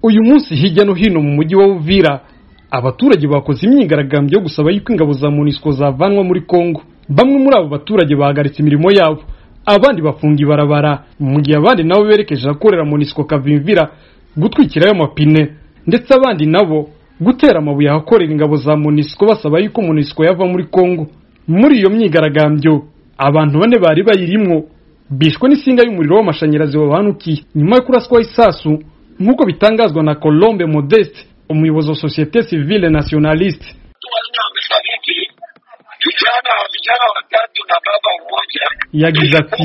uyu munsi hirya no hino mu mujyi wa uvira abaturage bakoze imyigaragambyo yo gusaba yuko ingabo za monisco zavanwa muri congo bamwe muri abo baturage bahagaritse imirimo yabo abandi bafunga ibarabara mu gihe abandi nabo berekeje ahakorera monisco kavimvira gutwikirayo amapine ndetse abandi nabo gutera amabuye ahakorera ingabo za monisco basaba yuko monisco yava muri congo muri iyo myigaragambyo abantu bane bari bayirimwo bishwe n'isinga y'umuriro w'amashanyarazi wabahanukiye nyuma yo kuraswaho isasu nk'uko bitangazwa na colombe modeste umuyobozi wa sosiyete civile nationaliste wanne wamefariki, vijana vijana watatu na baba mmoja. yagize ati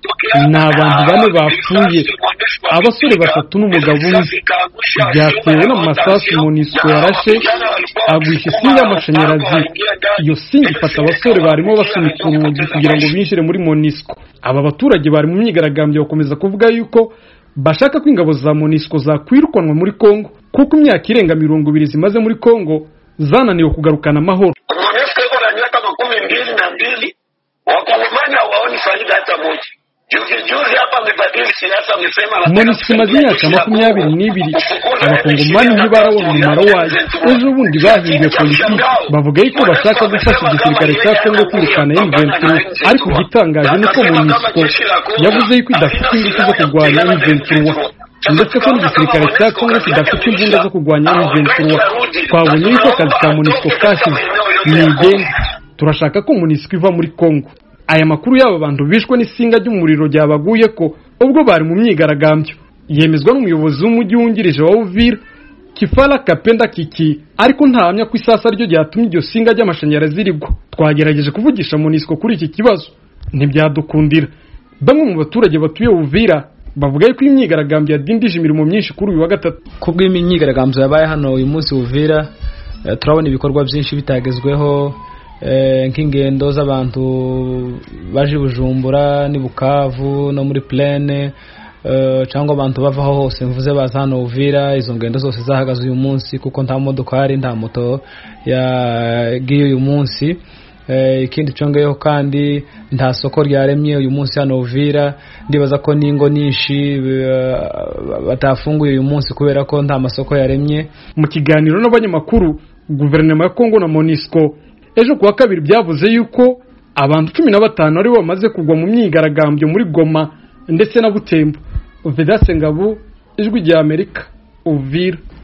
ni abantu bane bapfuye abasore batatu n'umugabo umwe byatewe n'amasasu monisco yarashe agwisha isinga y'amashanyarazi iyo singa ifata abasore barimo basunika urugi kugira ngo binjire muri monisco aba baturage bari mu myigaragambyo bakomeza kuvuga yuko bashaka ko ingabo za monisco zakwirukanwa muri congo kuko imyaka irenga mirongo ibiri zimaze muri congo zananiwe kugarukana amahoro MONUSCO iko na miaka makumi mbili na mbili, wakongomani hawaoni faida hata moja. Juzi juzi hapa amebadili siasa, amesema anataka monisco imaze imyaka makumyabiri n'ibiri abakongomani ntibarabona umumaro wayo ejo bundi bahinduye politiki bavuga yuko bashaka gufasha igisirikare cya kongo kwirukana M23 ariko igitangaje ni uko monisco yavuze yuko idafite ingufu zo kurwanya M23 ndetse ko n'igisirikare cya kongo kidafite imbunda zo kurwanya M23 twabonye yuko akazi ka monisco kashize nigende turashaka ko monisco iva muri congo aya makuru y'aba bantu bishwe n'isinga ry'umuriro ryabaguye ko ubwo bari mu myigaragambyo yemezwa n'umuyobozi w'umujyi wungirije wa uvira kifara kapenda kiki ariko ntahamya ko isasa ryo ryatumye iryo singa ry'amashanyarazi rigwa twagerageje kuvugisha monisco kuri iki kibazo ntibyadukundira bamwe mu baturage batuye uvira bavuga yuko iyi myigaragambyo yadindije imirimo myinshi kuri uyu wa gatatu kubw'imyigaragambyo yabaye hano uyu munsi uvira eh, turabona ibikorwa byinshi bitagezweho eh, nk'ingendo z'abantu baje i bujumbura n'i bukavu no muri plene eh, cyangwa abantu bavaho hose mvuze baza hano uvira izo ngendo zose zahagaze uyu munsi kuko nta modokari nta moto yagiye uyu munsi Eh, ikindi cyongeyeho kandi nta soko ryaremye uyu munsi hano uvira ndibaza ko n'ingo nyinshi eh, batafunguye uyu munsi kubera ko nta masoko yaremye mu kiganiro n'abanyamakuru guverinoma ya kongo na monisco ejo kuwa kabiri byavuze yuko abantu cumi na batanu aribo bamaze kugwa mu myigaragambyo muri goma ndetse na butembo vedase ngabo ijwi rya amerika uvira